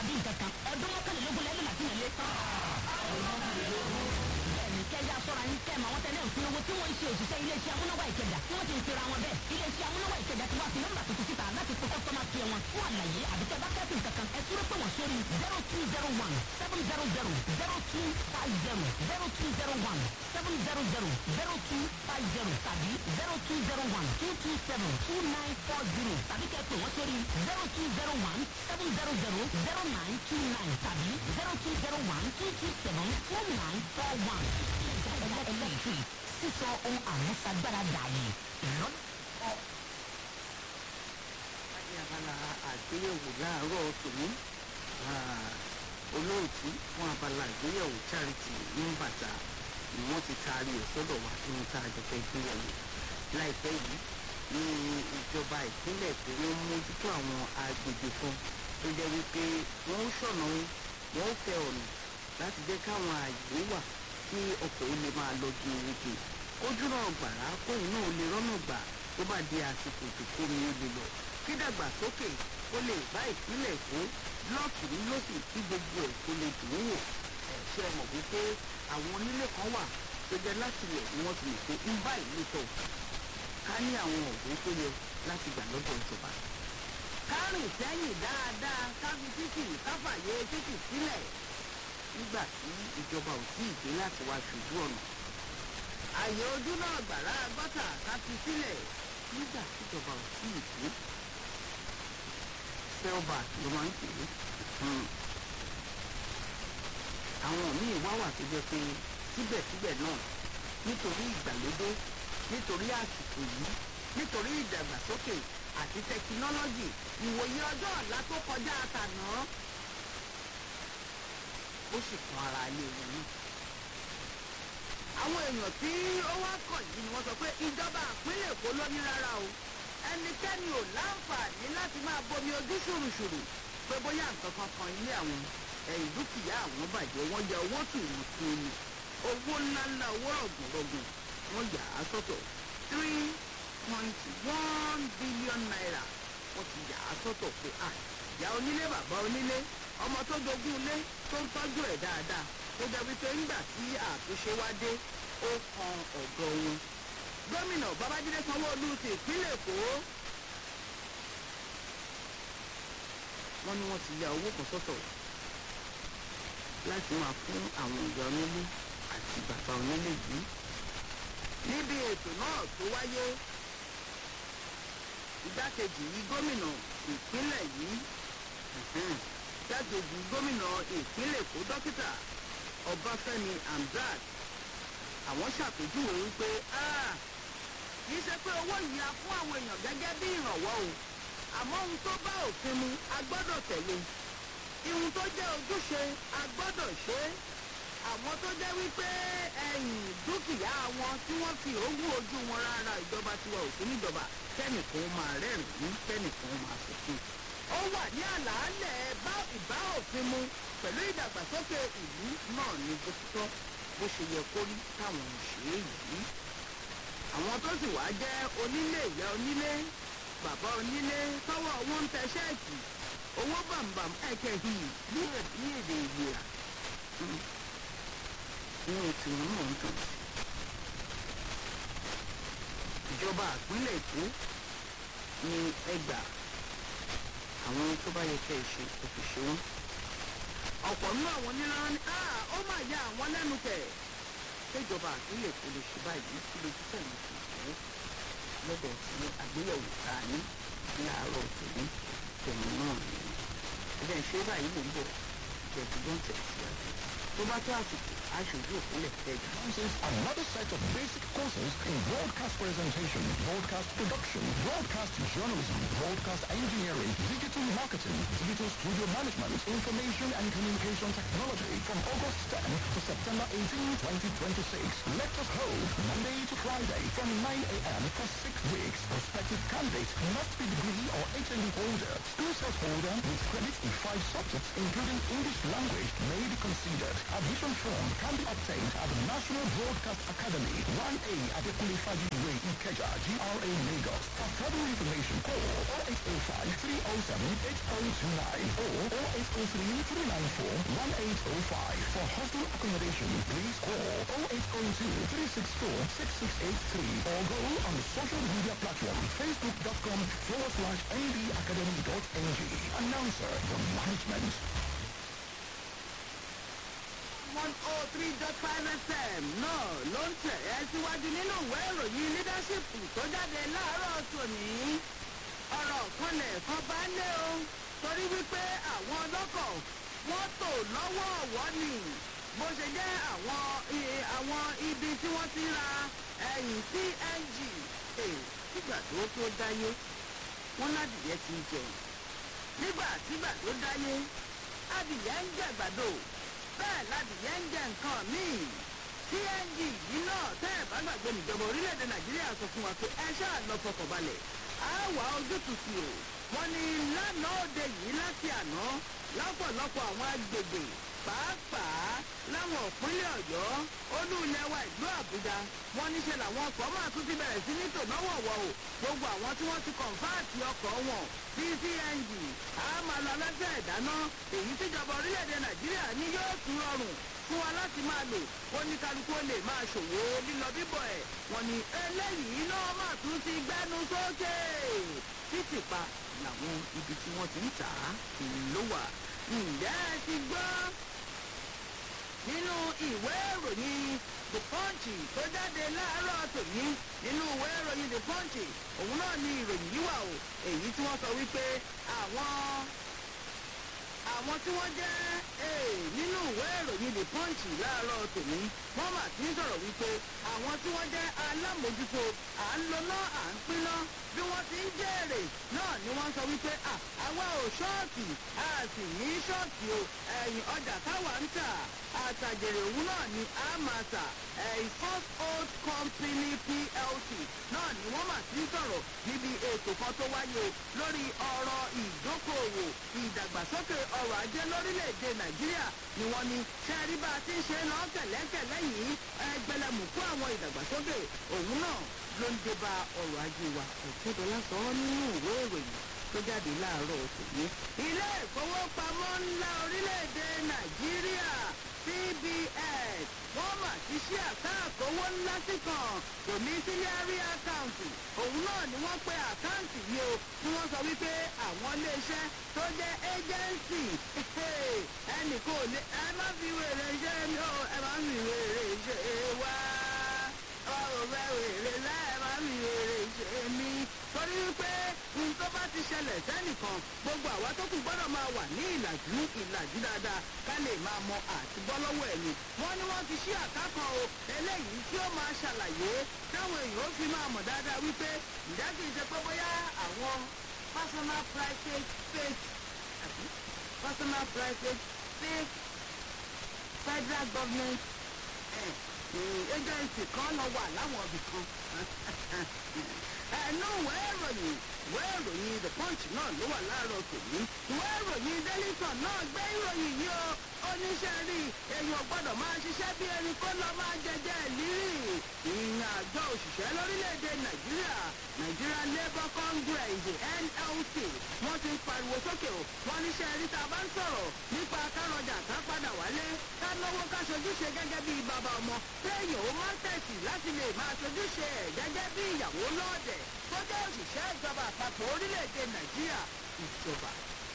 àbí nǹkan kan ọdún mọ́kànlélógún lẹ́nu láti nílé. bẹ́ẹ̀ni kẹjá sọ́ra yín kẹ́ màwọn tẹ́lẹ̀ ń fi owó tí wọ́n ń ṣe òṣìṣẹ́ iléeṣẹ́ amúnáwá ìkẹjà tí wọ́n ti ń pera wọn bẹ́ẹ̀ iléeṣẹ́ amúnáwá ìkẹjà ti wá sí nọ́mbà tuntun síta láti fi kọ́sọ́mà kí wọn fún àlàyé àbíkẹ́ bá kẹ́sìn kankan ẹ túrọ́ pé wọ́n sórí zero two zero one seven zero zero zero two five zero zero two zero one seven zero zero zero two five zero tàbí zero two zero one two two seven two nine four zero tàbí kẹ́ pé wọ́n sórí zero two zero one seven zero zero zero nine two nine tàbí zero two zero one two two seven four nine four one. electric sísọ ohun àmúṣagbára dààyè ìrọ́lẹ́. ní abala àgbéyẹ̀wò láàárọ̀ tòní olóòtú fún abala àgbéyẹ̀wò charity ní bàtà ni wọ́n ti taari ẹ̀ sọ́dọ̀ wá nínú tá a jọ fẹ́ gbéyẹ̀wò láìpẹ́ yìí ní ìjọba ìpínlẹ̀ tó ń mójútó àwọn agbègbè kan tó jẹ́ wípé wọ́n ń ṣọ̀nà wọn ó fẹ́ ọ̀nà láti jẹ́ káwọn àyè wà kí ọkọ̀ ó lè máa lọ gèrègè kójú náà gbàrà kóun náà lè rọ́nà gbà tó bá di àsìkò tó kómi ó lè lọ kí dàgbàsókè kó lè bá ìpínlẹ̀ èkó blọọkì ní lọ́sì kí gbogbo ẹ̀ kó lè dùn ún wò ẹ̀ ṣe é mọ̀ wípé àwọn onílé kan wà tó jẹ́ láti ilẹ̀ ni wọ́n ti lè pé ń bá ìlú tọ̀ ká ní àwọn ọ̀gbọ́n tó yẹ láti gbà lọ́dọ̀ ìjọba. kárìn sẹ́yìn dáadáa káfi títì káfàyè títì sílẹ̀ nígbà tí ìjọba ò tí ì dé láti wá ṣojú ọ̀nà. àyè ojú náà gbàrà gọ́tà káfi sílẹ̀ nígbà tí ìjọba ò tí ì dé. selback ló máa ń pè é. àwọn míì wá wà tó jẹ́ pé síbẹ̀síbẹ̀ náà nítorí ìgbàlódé nítorí àsìkò yìí nítorí ìdàgbàsókè àti tẹkinọ́lọ́jì ìwòye ọjọ́ ọ̀la tó kọjá àtàná ó sì kan ara ilé wọn náà. àwọn èèyàn tí ó wá kàn yìí ni wọ́n sọ pé ìjọba àpínlẹ̀ èkó ló ní rárá o ẹnikẹ́ni ò láǹfààní láti máa bomi ojú ṣùrùṣùrù pé bóyá nǹkan kan kan ilé àwọn ẹ̀yìn dúkìá àwọn bàjẹ́ wọ́n ya owó tù wọ́n tún ni owó ńláńlá owó rọ̀gùnrọ̀gùn wọ́n yà á sọ́tọ̀ three point one billion naira wọ́n ti yà á sọ́tọ̀ pé à ìyá onílé bàbá onílé ọmọ tó jogún ilé tó ń tọ́jú ẹ̀ dáadáa tó jẹ́ wípé ńgbà tí àtúnṣe wá dé ó kan ọ̀dọ̀ wọn. gómìnà babájídé sanwó-olú ti ìpínlẹ̀ èkó wọ́n ní wọ́n ti ya owó kan sọ́tọ̀ láti máa fún àwọn ìyá onílé àti bàbá onílé yìí níbi ètò náà tó wáyé igbákejì gómìnà ìpínlẹ̀ yìí igbákejì gómìnà ìpínlẹ̀ èkó dókítà ọbáfẹ́mi hamzat àwọn ṣàpèjúwe wípé kì í ṣe pé owó yìí a fún àwọn èèyàn gẹ́gẹ́ bí ìrànwọ́ o àmọ́ ohun tó bá òfin mu a gbọ́dọ̀ tẹ̀lé ihun tó jẹ́ ojúṣe a gbọ́dọ̀ ṣe é àwọn tó jẹ́ wípé ẹ̀yìn dúkìá wọn tí wọ́n fi òwú ojú wọn rárá ìjọba tiwa ò sí níjọba kẹ́nìkan máa rẹ́rìn-ín kẹ́nìkan máa sọ̀kún. ó wà ní àlàálẹ̀ bá ìbá òfin mu pẹ̀lú ìdàgbàsókè ìlú náà ní bó ti tọ́ bó ṣe yẹ kó rí táwọn ń ṣe é yìí. àwọn tó sì wá jẹ́ onílé ìyá onílé bàbá onílé tọ́wọ́ owó ń tẹ ṣẹ́ẹ̀kì owó bàǹbàǹ ẹ̀kẹ́ yìí ní èdè ìgbéra inú tiwọn náà ń dùn. ìjọba àpínlẹ̀ èkó ní ẹgbà àwọn tó bá yẹ kẹ́ ẹ ṣe kò fi ṣe wọ́n. ọ̀pọ̀ nínú àwọn oníran ni ó máa ya àwọn lẹ́nu kẹ̀. ṣèjọba àpínlẹ̀ èkó lè ṣe báyìí kí lójú tẹ̀lé fi ṣe lọ́dọ̀ tí àgbéyẹ̀wò ta ní ní àárọ̀ tòní tẹ̀mí náà ni. ẹ̀jẹ̀ ṣe báyìí mò ń bọ̀ ìjẹ̀dùgbọ́n tẹ̀síwájú tó bá tó àsìkò aṣojú òpínlẹ̀ kẹjọ. This is another set of basic courses in broadcast presentation, broadcast production, broadcast journalism, broadcast engineering, digital marketing, digital studio management, information and communication technology from August 10 to September 18, 2026. Lectures hold Monday to Friday from 9 a.m. for six weeks. Prospective candidates must be degree or HND holder, school set holder with credits in five subjects including English language may be considered. Admission form can be obtained at the National Broadcast Academy, 1A at the Kulifaji Way, Ikeja, GRA, Lagos. For further information, call 0805 307 8029 or 0803 394 1805. For hostel accommodation, please call 0802 364 6683 or go on the social media platform facebook.com forward slash ndacademy.ng. Announcer, the management. one oh three dot five fm náà ló ń tẹ̀ ẹ́ síwájú nínú ìwé ìròyìn leadership tó jáde láàárọ̀ tòní ọ̀rọ̀ kanlẹ̀ kan bá lé o torí wípé àwọn ọlọ́kọ̀ wọ́n tò lọ́wọ́ ọ̀wọ́ ni bó ṣe jẹ́ àwọn i- àwọn ibi tí wọ́n ti ra ẹ̀yìn cng Eh, nígbà tó tó dáyé wọ́n ládìyẹ ti ń jẹun nígbà tígbà tó dáyé adìyẹ ń jẹ gbàdo bẹ́ẹ̀ ládìyẹ ń jẹ nǹkan míì cng yìí náà tẹ́ ẹ̀ bá gbàgbé níjọba orílẹ̀-èdè nàìjíríà sọ fún wa pé ẹ ṣáà lọ fọkànbalẹ̀ á wà ojútùú sí o wọ́n ní lánàá òde yìí láti àná lọ́pọ̀lọpọ̀ àwọn agbègbè pàápàá láwọn òpínlẹ̀ ọ̀yọ́ olú ilẹ̀ wa ìlú àbújá wọ́n níṣẹ́ làwọn ọkọ̀ máa tún ti bẹ̀rẹ̀ sí ní tònáwọ̀wọ̀ o gbogbo àwọn tí wọ́n ti kọ̀ǹfáàtì ọkọ̀ wọn sí cng á máa lọ lẹ́sẹ̀ ìdáná èyí tíjọba orílẹ̀-èdè nàìjíríà ní yóò tún rọrùn fún wa láti máa lò ó ní kálukú ó lè máa ṣòwò lílọ bíbọ̀ ẹ̀ wọ́n ní eléyìí náà máa tún ti gbẹ́nu sókè títì pa làwọn ibi tí wọ́n ti ń tà á ló wà ǹjẹ́ ẹ ti gbọ́ nínú ìwé ìròyìn the punch tó jáde láàárọ̀ tòní nínú ìwé ìròyìn the punch òun náà ni ìròyìn yìí wà o èyí tí wọ́n sọ wípé àwọn àwọn tí wọ́n jẹ́ ee nínú ìwé ìròyìn the punch láàárọ̀ tòní wọ́n mà ti ń sọ̀rọ̀ wípé àwọn tí wọ́n jẹ́ alámòjútó à ń lo náà à ń pín náà bí wọ́n ti ń jèrè náà ni wọ́n sọ wípé à àwa ò ṣọ́ọ̀tì a sì ní ṣọ́ọ̀tì o ẹ̀yìn ọjà táwa ń tà àtàjèrè òun náà ni a máa tà ẹ̀yìn first old company plc náà ni wọ́n mà ti ń sọ̀rọ̀ níbi ètò kan tó wáyé o lórí ọ̀rọ̀ ìdókòòwò ìdàgbàsókè ọrọ̀ ajé lórílẹ̀‐èdè nàìjíríà ni wọ́n ní ṣẹ́ẹ́rí bá a ti ń ṣe lọ́ kẹ̀lẹ́kẹ̀lẹ́ yìí ẹgbẹ̀lẹ̀mùkú àwọn ìdàgbàsókè òun náà ló ń dé bá ọrọ̀ ajé wa ọ̀tẹ́dọ́lá sọ ọ́ nínú ìwé ìròyìn tó jáde láàárọ̀ tòní. ilé ìfowópamọ́ ńlá orílẹ̀-èdè nàìjíríà cbn wọ́n mà ti ṣí àkáǹtì owó ńlá sí kan domiciliary account òun náà ni wọ́n pe àkáǹtì yìí o tí wọ́n sọ wípé àwọn iléeṣẹ́ tó jẹ́ agency ẹnì kò lè ẹ má fi wèrè ṣe mí o ẹ má fi wèrè ṣe wá ọ̀rọ̀ fẹ́ wèrè láì ẹ má fi wèrè ṣe mí torí wípé ohun tó bá ti ṣẹlẹ̀ sẹ́nìkan gbogbo àwa tó kù gbọ́dọ̀ máa wà ní ìlàjú ìlàjú dáadáa ká lè máa mọ àti bọ́ lọ́wọ́ ẹ̀ ni. wọ́n ní wọ́n ti ṣí àkákan o eléyìí tí ó máa ṣàlàyé táwọn èèyàn ó fi máa mọ̀ dáadáa wípé ìjà kìí ṣe pé bóyá àwọn personal private fake àbí personal private fake federal government eh, eh, agency kan lọ wà láwọn ibì kan ẹnu ìwé ìròyìn ìwé ìròyìn the punch náà ló wà láàárọ̀ tòní ìwé ìròyìn daily sun náà gbé ìròyìn yìí o oníṣẹ́ rí èèyàn gbọ́dọ̀ máa ṣiṣẹ́ bí erin kó lọ máa jẹjẹ ìlírì ìyìn àjọ òṣìṣẹ́ lórílẹ̀‐èdè nàìjíríà nigeria labour congress nlc wọ́n ti ń pariwo sókè o wọ́n níṣẹ́ rí tá a bá ń sọ̀rọ̀ nípa kárọ̀jà ká padà wálé ká náwó ká ṣojúṣe gẹ́gẹ́ bí bàbá ọmọ téèyàn ó máa ń tẹ̀sí láti lè máa ṣojúṣe ẹ̀ gẹ́gẹ́ bí ìyàwó lọ́ọ̀dẹ̀ tó jẹ́ òṣìṣẹ́ ìjọba àpapọ̀ orílẹ̀-èdè nàìjíríà ìjọba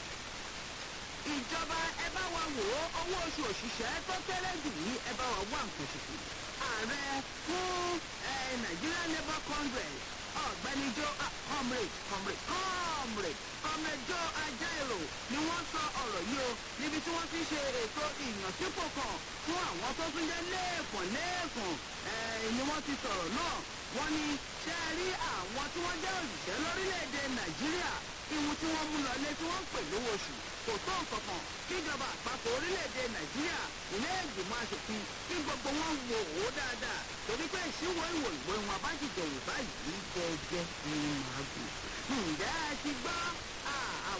ìjọba ẹ bá wa wò ó owó oṣù òṣìṣẹ́ tó kéré jù yìí ẹ bá wa wá nǹkan ṣoṣo ààrẹ fún ẹ nigeria labour congress ọ̀gbẹ́ni jo ah, comrade comrade comrade comrade jo ajaero ni wọ́n sọ ọ̀rọ̀ yìí o níbi tí wọ́n ti ṣe ètò ìyànsípò kan fún àwọn tó tún jẹ́ lẹ́ẹ̀kan lẹ́ẹ̀kan ẹ̀ ni wọ́n ti sọ̀rọ̀ náà wọ́n ní ṣe é rí àwọn tí wọ́n jẹ́ òṣìṣẹ́ lórílẹ̀‐èdè nàìjíríà ìwọ̀n tí wọ́n mú lọlé tí wọ́n ń pè lówó oṣù kò tó nǹkan kan kíjọba àpapọ̀ orílẹ̀-èdè nàìjíríà ilé ìgbìmọ̀ asòfin kí gbogbo wọn wò ó dáadáa torí pé ìṣíwọ́ ìwò ìwé wọn bá jìjọ wò báyìí gẹ́gẹ́ ní màágùn. ǹjẹ́ ẹ ti gbọ́ àwọn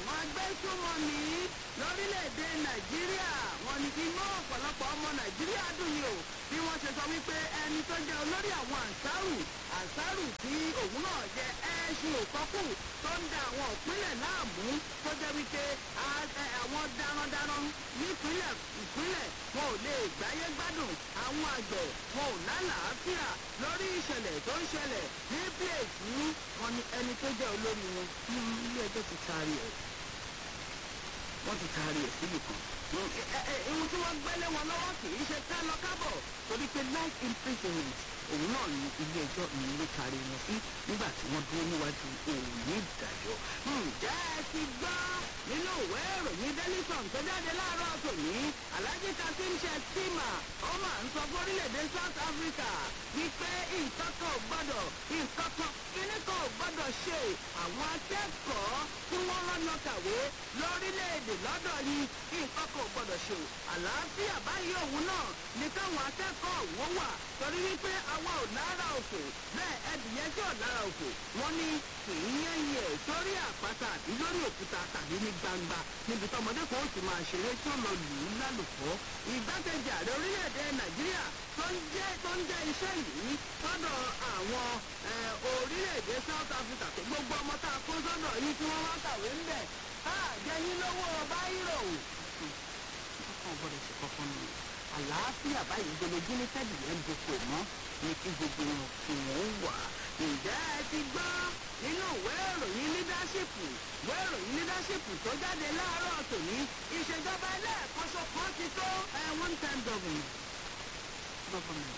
àwọn agbésùnmọ̀mí lórílẹ̀‐èdè nàìjíríà wọn ni inú ọ̀pọ̀lọpọ̀ ọmọ nàìjíríà dùn ní o bí wọ́n ṣe sọ wípé ẹni tó jẹ́ olórí àwọn ànsárù ànsárù tí òun náà jẹ́ ẹ̀ṣin òkọ́kù tó ń da àwọn ìpínlẹ̀ láàmú tó jẹ́ wípé àwọn darandaran nípínlẹ̀ ìpínlẹ̀ wọn ò lè gbáyé gbádùn àwọn àgbẹ̀ wọn ò lálàáfíà lórí ìṣẹ̀lẹ̀ tó ń ṣẹlẹ̀ ní pléètì wọn ni ẹni tó jẹ́ olórí wọn ní ilé ẹjọ́ ti taari ẹ̀ wọ́n ti taari ẹ̀ síbì kan ihun tí wọ́n gbẹ́lé wọn lọ́wọ́ kì í ṣe ká lọ kábọ̀ torí pé life imprisonment òun náà ní ilé ẹjọ́ ìlú ló taari wọn sí nígbà tí wọ́n dúró níwájú òun ní ìdájọ́. ǹjẹ́ ẹ ti gbọ́ nínú ìwé ìròyìn delison tó jáde láàárọ̀ tòní alhaji kasim shettima ó máa ń sọ fún orílẹ̀-èdè south africa wípé nǹkan kan ò gbọ́dọ̀ nǹkan kan kíní kan ò gbọ́dọ̀ ṣe àwọn akẹ́kọ̀ọ́ tí wọ́n rọ́nà kàwé lórílẹ̀-èdè lọ́dọ̀ yìí nǹkan kan ò gbọ́dọ̀ ṣe àlàáfíà báyìí òun náà ní káwọn akẹ́kọ̀ọ́ òun wà torí wípé àwa ò lára òfò bẹ́ẹ̀ ẹdìyẹ tí ò lára òfò wọ́n ní kì í yẹ́yìn ẹ̀ sórí àpáta àbí lórí òkúta tàbí ní gbangba níbi tọmọdé kan ó sì máa ṣeré tí ó lọ lù ú lálùkọ́ ìgbákejì ààrẹ orílẹ̀-èdè nàìjíríà tó ń jẹ́ tó ń jẹ́ iṣẹ́ yìí sọ́dọ̀ àwọn orílẹ̀-èdè south africa tó gbogbo ọmọ tá a kó sọ́dọ̀ yìí tí wọ́n wá kàwé ń bẹ̀ á jẹ́yìn lówó báyìrò. ọkàn gbọ́dọ̀ ṣe kọ́kọ́ nù àlàáfíà báyìí gbẹlẹjú ní tẹ́lẹ̀ yẹn ń doko mọ́ ní kí gbogbo wọn kí wọ́n wà. ǹjẹ́ ẹ ti gbọ́ nínú ìwé ìròyìn lídáṣípù ìwé ìròyìn lídáṣípù tó jáde láàárọ̀ tòní ìṣèjọba ẹlẹ́ẹ̀kọ́ṣọ kan ti tó one time government. government.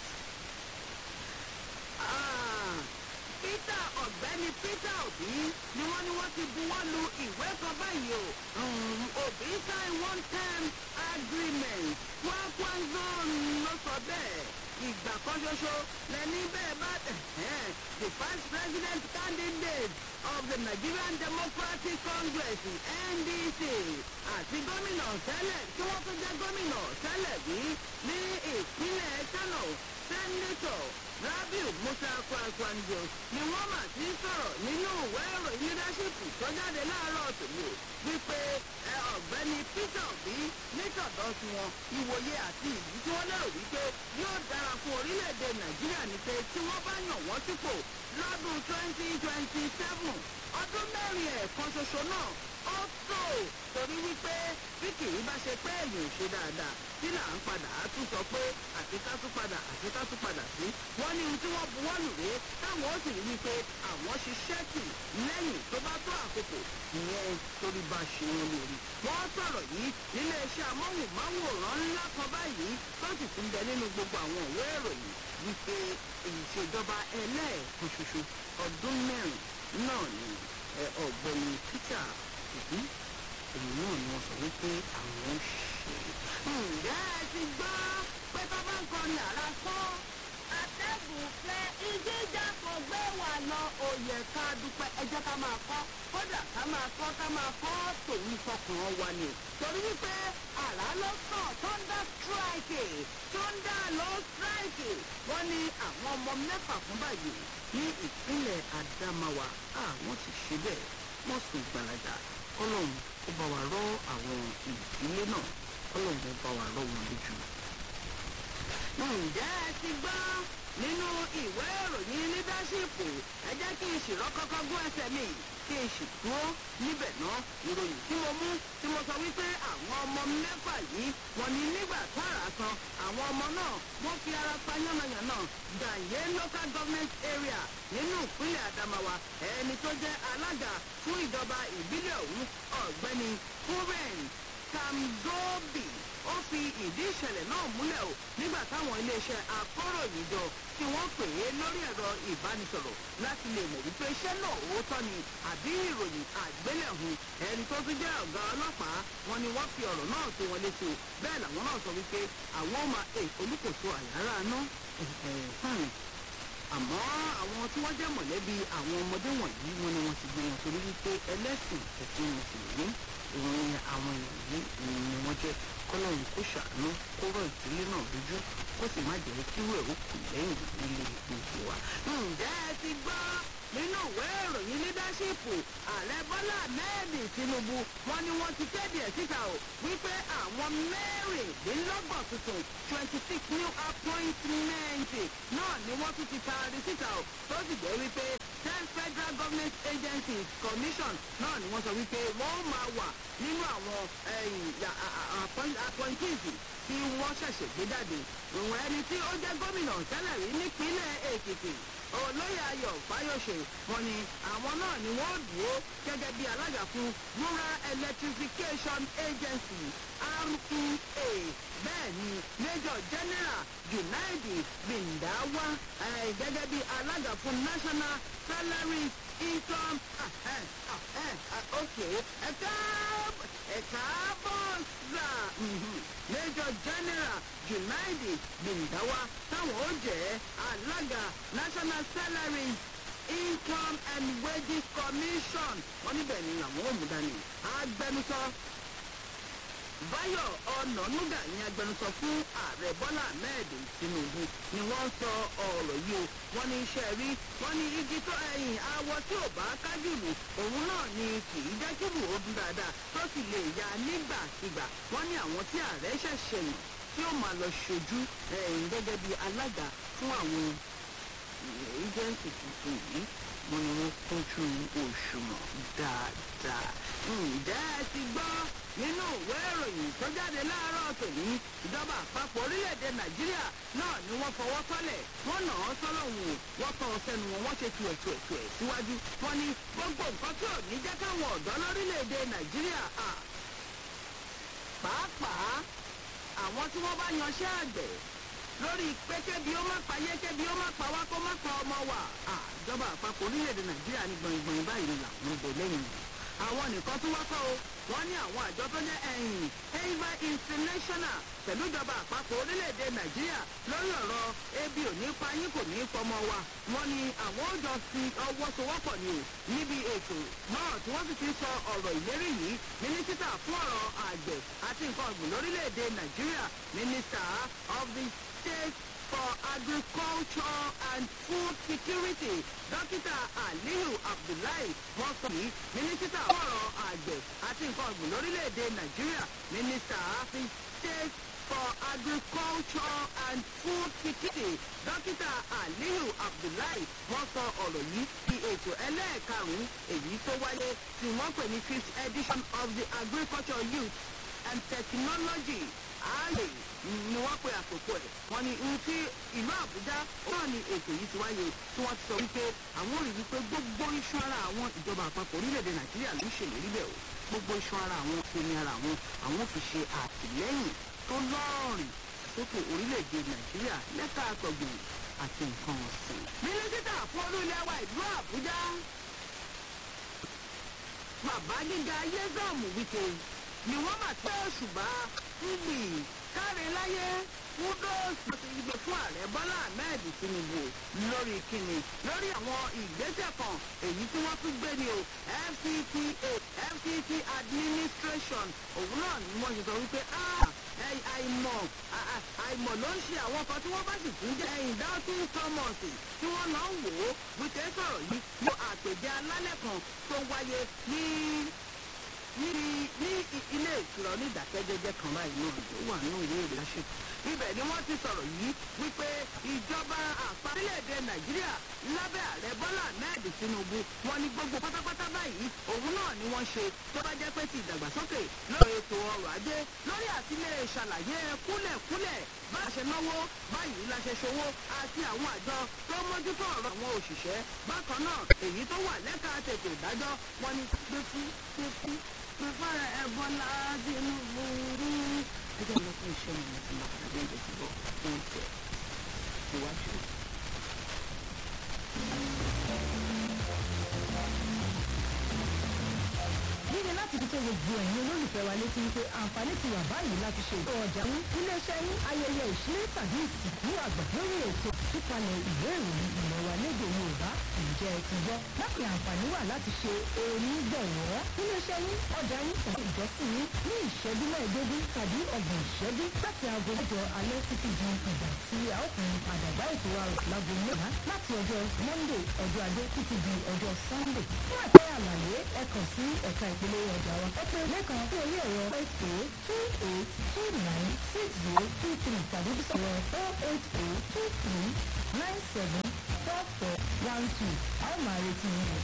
peter ọ̀gbẹ́ni peter obi ni wọ́n ní wọ́n ti buwọ́ lu ìwé kan báyìí o obi sign one time agreement kwakwanzo ló sọ bẹ́ẹ̀ ìgbà kan ṣoṣo lẹ́ni bẹ́ẹ̀ bá the vice president candidate of the nigerian democratic congress ndc àti gómìnà tẹ́lẹ̀ tí wọ́n tún jẹ́ gómìnà tẹ́lẹ̀ bí ní ìpínlẹ̀ kano sẹ́ńdẹ̀tọ̀ rabiu musa kwakwanjo ni wọ́n mà ti sọ̀rọ̀ nínú ìwé ìròyìn leadership tó jáde láàárọ̀ tòlú wípé ọ̀gbẹ́ni peter obi nítọ̀dọ̀ sí wọn ìwòye àti ìyí tí wọ́n lérò wípé yóò dára fún orílẹ̀-èdè nàìjíríà ní pé tí wọ́n bá yàn wọ́n sípò lọ́dún twenty twenty seven ọdún mẹ́rin ẹ̀kan ṣoṣo náà ó tó torí wípé bí kì í bá ṣe pé èèyàn ò ṣe dáadáa tí là ń padà á tún sọ pé àti ká tún padà àti ká tún padà sí wọ́n ní ohun tí wọ́n buwọ́ lù rèé táwọn ó sì rí wípé àwọn ṣiṣẹ́ tì lẹ́yìn tó bá tó àkókò ìyẹn torí bá ṣe wọn lórí. wọ́n sọ̀rọ̀ yìí nílé iṣẹ́ amóhùnmáwòrán ńlá kan báyìí tó sì tún bẹ nínú gbogbo àwọn òwe ìròyìn wípé ìṣèjọba ẹlẹ́ẹ̀kan ṣoṣo ọdún mẹ́rin náà ni ọ̀gbẹ́ni peter òbí òun náà ni wọ́n sọ wípé àwọn ṣe. ǹjẹ́ ẹ ti gbọ́ pé tó bá ń kọrin àrà fún atẹ́gùn fẹ́ ìjíjà kò gbé wà lọ òye ká dúpẹ́ ẹjẹ́ ká máa kọ́ kódà ká máa kọ́ ká máa kọ́ tòun fọkàn wa ni. torí wípé àrà ló sàn thunder strike thunder ló strike wọ́n ní àwọn ọmọ mẹ́fà fún báyìí ní ìpínlẹ̀ adamawa àwọn ti ṣe bẹ́ẹ̀ wọ́n sùn gbalaja kọ́lọ́hún ó bá wa rọ́ àwọn ìdílé náà kọ́lọ́hún ó bá wa rọ́ wọn lójú. ǹjẹ́ ẹ ti gbọ́ nínú ìwé ìròyìn lídáṣípù ẹ jẹ́ kí n ṣìrọ́ kọ́kọ́ gún ẹsẹ̀ mi kí n sì dúró níbẹ̀ náà ìròyìn tí mo mú tí mo sọ wípé àwọn ọmọ mẹ́fà yìí wọ́n ní nígbà tára san àwọn ọmọ náà wọ́n fi ara pa yánnayànna gàyé local government area nínú ìpínlẹ̀ adamawa ẹni tó jẹ́ alága fún ìjọba ìbílẹ̀ ọ̀hún ọ̀gbẹ́ni kúrẹ́n kamgobi ó fi ìdí ìṣẹ̀lẹ̀ náà múlẹ̀ o nígbà táwọn iléeṣẹ́ akọ́ròyìnjọ tí wọ́n pè é lórí ẹ̀rọ ìbánisọ̀rọ̀ láti lè mọ̀ wípé iṣẹ́ náà òótọ́ ni àbí ìròyìn àgbélẹ̀hùn ẹni tó tún jẹ́ ọ̀gá ọlọ́pàá wọn ni wọ́n fi ọ̀rọ̀ náà tó wọn létí o bẹ́ẹ̀ làwọn náà sọ wípé àwọn ọmọ olùkóso àyàrá ná àmọ́ àwọn tí wọ́n jẹ́ mọ̀lẹ́bí àwọn ọmọdé wọ̀nyí wọn ni wọ́n ti gbé wọn torí wípé ẹlẹ́sìn ẹ̀sìn mùsùlùmí ìròyìn àwọn èèyàn yìí ni wọ́n wọ́n jẹ́ kọ́lọ́run kó ṣàánú kó rọ̀ ìdílé náà lójú kó sì má jẹ́ kí wẹ̀ ó kù lẹ́yìn nílé gbogbo wa. ǹjẹ́ ẹ ti gbọ́ nínú ìwé ìròyìn lídáṣípù ààrẹ bọ́lá mẹ́ẹ̀dì tinubu wọn ni wọ́n ti kéde ẹ̀ síta o wípé àwọn mẹ́rìndínlọ́gbọ̀n tuntun twenty six new appointment náà ni wọ́n tún ti taari síta o tó sì jẹ́ wípé ten federal government agencies commission náà ni wọ́n sọ wípé wọ́n máa wà nínú àwọn appointees tí wọ́n ṣẹ̀ṣẹ̀ gbé jáde ìwọ̀n ẹni tí ó jẹ́ gómìnà tẹ́lẹ̀ rí nípínlẹ̀ èkìtì olóyè ayọ̀ fáyọ̀ṣe wọn ni àwọn náà ni wọ́n dúró gẹ́gẹ́ bí alága fún rural electrification agency rea bẹ́ẹ̀ ni major general junaidi bindawa gẹ́gẹ́ bí alága fún national salaries income ok ẹ̀ka ẹ̀ka bọ́ọ̀sà major general junaidi bindawa táwọn ó jẹ́ alága national salaries income and wages commission wọ́n níbẹ̀ ni àwọn ò mú dání agbẹnusọ báyọ̀ ọ̀nànúgà ní agbẹnusọ fún ààrẹ bọ́lá ahmed tinubu ni wọ́n sọ ọ̀rọ̀ yìí o wọ́n ní iṣẹ́ rí wọ́n ní igi tó ẹ̀yìn awọ tí ò bá kájùlù òun náà ni kì í jẹ́ kí wò ó dún dáadáa tó sì lè ya nígbàkigbà wọ́n ní àwọn tí ààrẹ ṣẹ̀ṣẹ̀ yàn tí ó máa lọ ṣojú ẹ̀yìn gẹ́gẹ́ bí alága fún àwọn agency tuntun yìí wọ́n ní wọ́n kúnjú òṣùwọ̀n dáadáa ǹjẹ́ ẹ ti gbọ́ nínú ìwé ìròyìn tó jáde láàárọ̀ tòní ìjọba àpapọ̀ orílẹ̀-èdè nàìjíríà náà ni wọ́n fọwọ́ sọ́lẹ̀ wọ́n nà án sọ́lọ́hún wọ́n tọ́ ọ sẹ́nu wọn wọ́n ṣe tu ẹ̀tù ẹ̀tù ẹ̀ síwájú wọ́n ní gbogbo nǹkan tí ò ní jẹ́ káwọn ọ̀dọ́ lórílẹ̀-èdè nàìjíríà pàápàá àwọn tí wọ́n bá yanṣẹ́ àgbẹ̀ lórí pé kébi ó má pa yé kébi ó má pa wá kó má pa ọmọ wa ìjọba àpapọ̀ orílẹ̀-èdè nàìjíríà ní gbọ̀ngbọ̀n báyìí ni làwọn ń bọ̀ lẹ́yìn àwọn nìkan tún wákọ̀ o wọ́n ní àwọn àjọ tó jẹ́ ẹ̀yìn ava international pẹ̀lú ìjọba àpapọ̀ orílẹ̀-èdè nàìjíríà lórí ọ̀rọ̀ ebi ò ní pa yín kò ní pọmọ wa wọ́n ní àwọn ó jọ fi ọwọ́ sowọ́pọ̀ ni o níbi ètò náà tí wọ́n sì ti sọ ọ̀rọ̀ ìlérí yìí mínísítà fún ọ̀rọ̀ àgbẹ̀ àti nǹkan ọ̀gbìn lórílẹ̀-èdè nàìjíríà mínísítà of the state for agriculture and food security dókítà aliyu abdullahi wọn sọ yìí mínísítà fọ̀rọ̀ àgbẹ̀ àti nǹkan ọ̀gbìn lórílẹ̀‐èdè nàìjíríà mínísítà fi state for agriculture and food security dókítà aliyu abdullahi wọn sọ ọ̀rọ̀ yìí di ètò ẹlẹ́ẹ̀karùn-ún èyí tó wáyé tí wọ́n pè ní fifth edition of the agriculture youth and technology ààyè ni wọ́n pe àkókò ẹ̀ wọ́n ní ohun tí ìlú àbújá náà ni ètò yìí ti wáyé tí wọ́n ti sọ wípé àwọn rí wípé gbogbo iṣan ara àwọn ìjọba àpapọ̀ orílẹ̀-èdè nàìjíríà ló ń ṣèlérí bẹ́ẹ̀ o gbogbo iṣan ara àwọn omi ara àwọn àwọn fi ṣe àtìlẹ́yìn tó lọ́ọ̀rìn sókè orílẹ̀-èdè nàìjíríà lẹ́ka àtọ̀gbìn àti nǹkan ọ̀sìn. mínísítà fún olú ilé wa ìlú àbújá bàbá gíga yézọ́ọ̀mù wíkẹ́ ni wọ́n mà tẹ́ òṣùbà fúgbì káre láyé kúdóòsì àti ìgbè fún ààrẹ bọ́lá ahmed tinubu lórí kíni lórí àwọn ìgbésẹ̀ kan èyí tí wọ́n tún gbé ni o fcta fct administration òun náà ni wọ́n ṣe sọ wípé àìmọ̀ àìmọ̀ ló ń ṣe àwọn kan tí wọ́n bá sì tún jẹ́ ẹ̀yìn dalton thomas tí wọ́n lọ ń wò ó wípé sọ̀rọ̀ yìí ní àpèjẹ alálẹ̀ kan tó wáyé ní níbi ní ilé ìtura onídàkẹ́jẹ́jẹ́ kan báyìí náà ló wà ní ìwé ìrẹsẹ̀. ibẹ̀ ni wọ́n ti sọ̀rọ̀ yìí wípé ìjọba àpárílẹ̀-èdè nàìjíríà lábẹ́ ààrẹ bọ́lá ahmed tinubu wọn ni gbogbo pátápátá báyìí òun náà ni wọ́n ṣe tó bá jẹ́ pé ti ìdàgbàsókè lórí ètò ọrọ̀ ajé lórí àtìlẹ́ ṣàlàyé kúlẹ̀kúlẹ̀ bá a ṣe náwó báyìí la ṣe ṣòwò àti àwọn àjọ tó mójútó ọ̀rọ̀ àwọn òṣìṣẹ́ bákan náà èyí tó wà lẹ́ka tètè ìdájọ́ wọn ni pé fún pé fún prepare Ebola Tinubu. Ẹ jẹ́ lọ fún iṣẹ́ mi láti máa pàdé ẹ̀jẹ̀ tí bọ̀ fún ìtẹ̀ ìwájú. Líle láti láti fi tó gbogbo ẹ̀yin olólùfẹ́ wa létí wípé àǹfààní ti wà báyìí láti ṣe ìtọ́ ọjà ń iléeṣẹ́ yín ayẹyẹ ìṣílé tàbí ìsìnkú àgbà lórí ètò ìtúpalẹ̀ ìwé ìròyìn ìmọ̀ wa lédè Yorùbá ǹjẹ́ ẹ ti gbọ́ láti àǹfààní wà láti ṣe onígbọ̀wọ́ iléeṣẹ́ yín ọjà yín tàbí ìjọsìn yín ní ìṣẹ́jú mẹ́ẹ̀ẹ́dógún tàbí ọgbọ̀n ìṣẹ́jú láti aago mẹ́jọ alẹ́ títí di ìgbà tí a ó kún àdàgbà ètò wa rò láago mẹ́wàá láti ọjọ́ Monday ọjọ́ Ajé títí di ọjọ́ Sunday fún ẹ̀kọ́ àlàyé ẹ kàn sí ẹ̀ka ìpolówó ọjà wa ẹ pè lẹ́kàn sí orí ẹ̀rọ eight eight two eight two nine six zero two three tàbí sọ̀rọ̀ four eight eight two three nine seven four four one two a ó máa retí yín.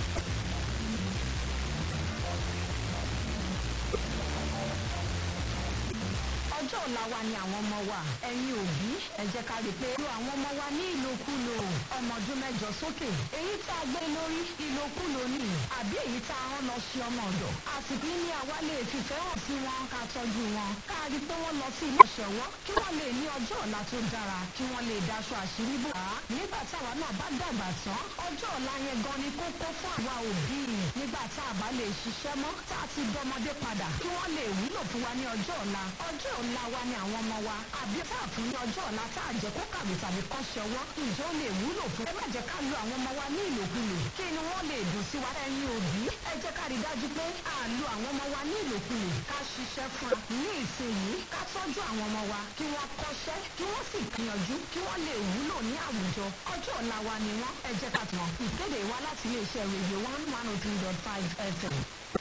ọjọ́ ọ̀la wa ni àwọn ọmọ wa ẹ̀yin òbí ẹ jẹ́ ká rí i pé lo àwọn ọmọ wa ní ìlòkulò ọmọ ọdún mẹ́jọ sókè èyí tá a gbé lórí ìlòkulò ni àbí èyí tá a rán lọ sí ọmọ ọ̀dọ̀ àsìkò yìí ni àwa lè fìfẹ́ hàn sí wọn ká tọ́jú wọn ká rí i pé wọ́n lọ sí ilé ìṣẹ̀wọ́ kí wọ́n lè ní ọjọ́ ọ̀la tó dára kí wọ́n lè daṣọ àṣírí bò á nígbà táwa náà bá dàgbà tán ọjọ́ ọ̀la yẹn gan ni kókó fún àwa òbí nígbà tá a bá lè ṣiṣẹ́ mọ́ tá a ti dọmọdé padà kí wọ́n lè wúlò fún wa ní ọjọ́ ọ̀la ọjọ́ ọ̀la wa ni àwọn ọmọ wa àbí tá a fún ní ọjọ́ ọ̀la tá a jẹ́ kó kàwé tàbí kọ́ ṣọwọ́ ìjọ lè wúlò fún ẹ má jẹ́ ká lo àwọn ọmọ wa ní ìlòkulò kí ni wọ́n lè dùn sí wa ẹ̀yin òbí ẹ jẹ́ ká rí dájú pé à lo àwọn ọmọ wa ní ìlòkulò ká ṣiṣẹ́ fún wa ní ìsinyìí ká tọ́jú àwọn ọmọ wa kí wọ́n kọ́ṣẹ́ kí wọ́n sì gbìyànjú kí wọ́n lè wúlò ní àwùjọ ọjọ́ ọ̀la wa ni wọ́n ẹ jẹ́ ká tàn ìkéde wa láti iléeṣẹ́ rédíò one one oh three dot five fm.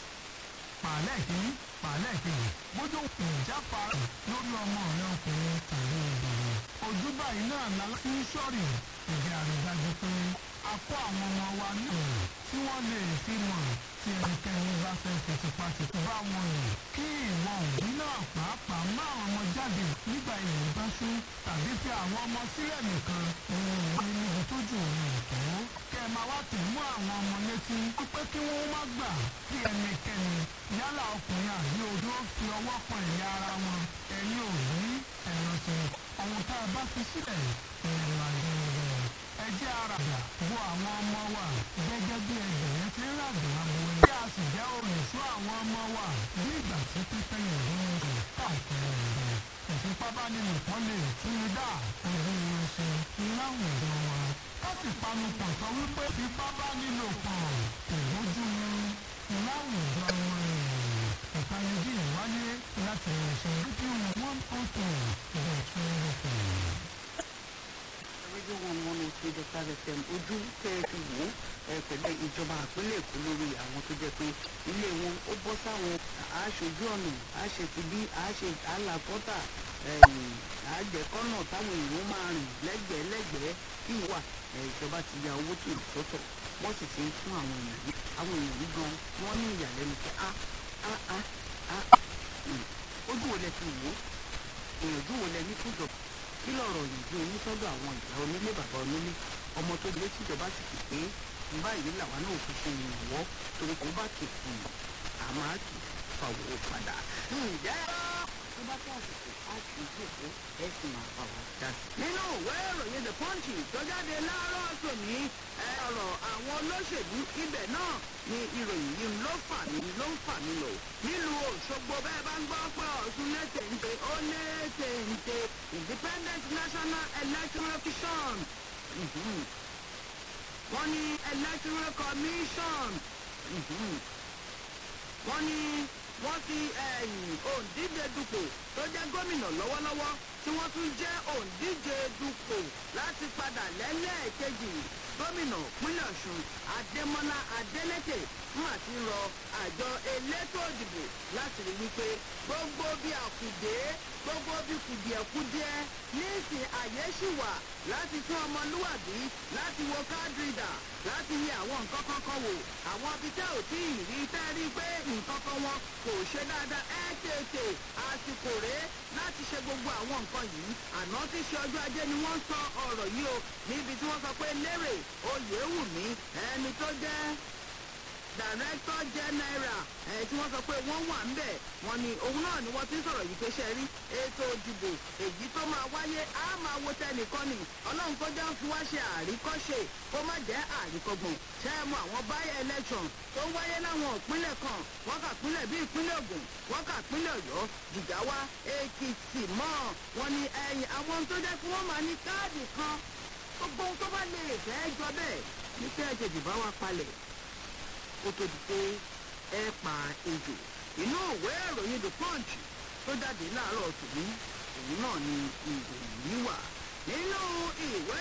pàálẹ̀ kìíní pàálẹ̀ kejì bójú ìjáfara lórí ọmọ rẹ ọkùnrin tàbí obìnrin ojú báyìí náà lálá sí sọ́ọ̀rì ìdí àrídájú pé a kó àwọn ọmọ wa ní ọ̀rọ̀ tí wọ́n lè fi mọ̀ tí ẹnikẹ́ni bá fẹ́ fi tipátipá bá wọn rìn kí ìwọ òbí náà pàápàá má àwọn ọmọ jáde nígbà ilẹ̀ bá ṣú tàbí fi àwọn ọmọ sílẹ̀ nìkan òun ní níbi tó jù òun tó kẹ́ ẹ máa wá tẹ̀ mú àwọn ọmọ létí pé kí wọ́n má gbà kí ẹnikẹ́ni yálà ọkùnrin àbí odó fi ọwọ́ kan ẹ̀yà ara wọn ẹ̀yin òbí ẹ̀rọ sí ohun tá a bá fi sílẹ̀ ẹ̀rọ àgbẹ̀rẹ̀ ẹ jẹ́ àràdà wo àwọn ọmọ wa gẹ́gẹ́ bí ẹgbẹ̀rún ti ń ràgbà àwọn ẹ̀. bí a sì jẹ́ olùṣọ́ àwọn ọmọ wa bí ìgbà tí pípẹ́ yẹn ló ń rìn káàkiri rẹ̀. ìfipábánilòpọ̀ lè túnú dá orí wọn ṣe láwùjọ wa. ká sì panupọ̀ sọ wípé ìfipábánilòpọ̀ kò bójú mu láwùjọ wọn. ìpanijí ìwáyé láti ṣe rédíò one oh three ìrètí ìrètí rédíò one one oh three dot five fm ojú tẹ́ ẹ fi wò ó ẹ pẹ̀lú ìjọba àpínlẹ̀ èkó lórí àwọn tó jẹ́ pé ilé wọn ó bọ́ sáwọn aṣojú ọ̀nà àṣẹ ti bí àṣẹ àlàkọ́tà àjẹkọ́nà táwọn èèyàn máa rìn lẹ́gbẹ̀ẹ́ lẹ́gbẹ̀ẹ́ kí wà ìjọba ti ya owó tó sọ́tọ̀ wọ́n sì ti ń fún àwọn èèyàn yìí àwọn èèyàn yìí gan wọ́n ní ìyàlẹ́nu pé a a a a ojú wo lẹ fi wò ó ìyànjú wo lẹ ní fúnjọba kí lọ̀rọ̀ ìyànjú yín sọ́dọ̀ àwọn ìyá onílé bàbá onílé ọmọ tó lé tíjọba sì pè pé báyìí làwa náà fi ṣe ìrànwọ́ torí kò bá kì í àmọ́ a kì í fàwọ́ padà. ǹjẹ́ tó bá tó àsìkò a kì í jòkó ẹ sì máa fà wá dá sí. nínú ìwé ìròyìn the punch tó jáde láàárọ̀ tòní ọ̀rọ̀ àwọn olóṣèlú ibẹ̀ náà ni ìròyìn yìí ló fà mí ló ń fà mí lò. nílùú òṣogbo bẹ́ẹ̀ bá ń gbọ́ pé ọ̀ṣun lẹ́tẹ̀ǹtẹ̀ ó lẹ́tẹ̀ǹtẹ̀ independent national electoral commission wọ́n ní electoral commission wọ́n ní wọ́n fi òǹdíje dupò tó jẹ́ gómìnà lọ́wọ́lọ́wọ́ tí wọ́n tún jẹ́ òǹdíje dupò láti padà lẹ́lẹ́ẹ̀kejì gómìnà pínlẹ̀ ọ̀ṣun adémọlá adélèké fún àti rọ àjọ elétò ìdìbò láti rí wípé gbogbo bí àkùdé gbogbo bí kùdìẹ̀kudiẹ níìsín àyè ṣì wà láti tún ọmọlúwàbí láti wo káàdìrìdà láti yẹ àwọn nǹkan kankan wò àwọn ibi tẹ́ ò tí ì rí tẹ́ rí pé nǹkan kan wọn kò ṣe dáadáa ẹ tètè àsìkò rèé láti ṣe gbogbo àwọn nǹkan yìí àná tí ṣe ọjọ́ ajé ni wọ́n sọ ọ̀rọ̀ yìí o níbi tí wọ́n sọ pé lérè oyèwùmí ẹni tó jẹ́ director general ẹ̀ tí wọ́n sọ pé wọ́n wà ń bẹ̀ wọ́n ní òun náà ni wọ́n ti ń sọ̀rọ̀ yìí pé ṣe rí ètò ìdìbò èyí tó máa wáyé á máa wo tẹnìkan ni ọlọ́run kó jẹ́ ń fi wá ṣe àríkọ́ṣe kó má jẹ́ àríkọ́gbọ̀n ṣe é mọ àwọn by election tó ń wáyé láwọn ìpínlẹ̀ kan wọ́n kà pínlẹ̀ bíi ìpínlẹ̀ ògùn wọ́n kà pínlẹ̀ ọ̀yọ́ jìgáwá èkìtì mọ́ wọn ni ẹ̀yìn àwọn tó jẹ́ kí wọ́n máa ní káàdì kan gbogbo ohun tó bá lè fẹ́ jọ bẹ́ẹ̀ ní kí ẹ tètè bá wa palẹ̀ kó tó di pé ẹ pa ejò inú ìwé ìròyìn the punch tó jáde láàárọ̀ tòní òun náà ni ìròyìn yìí wà nínú ìwé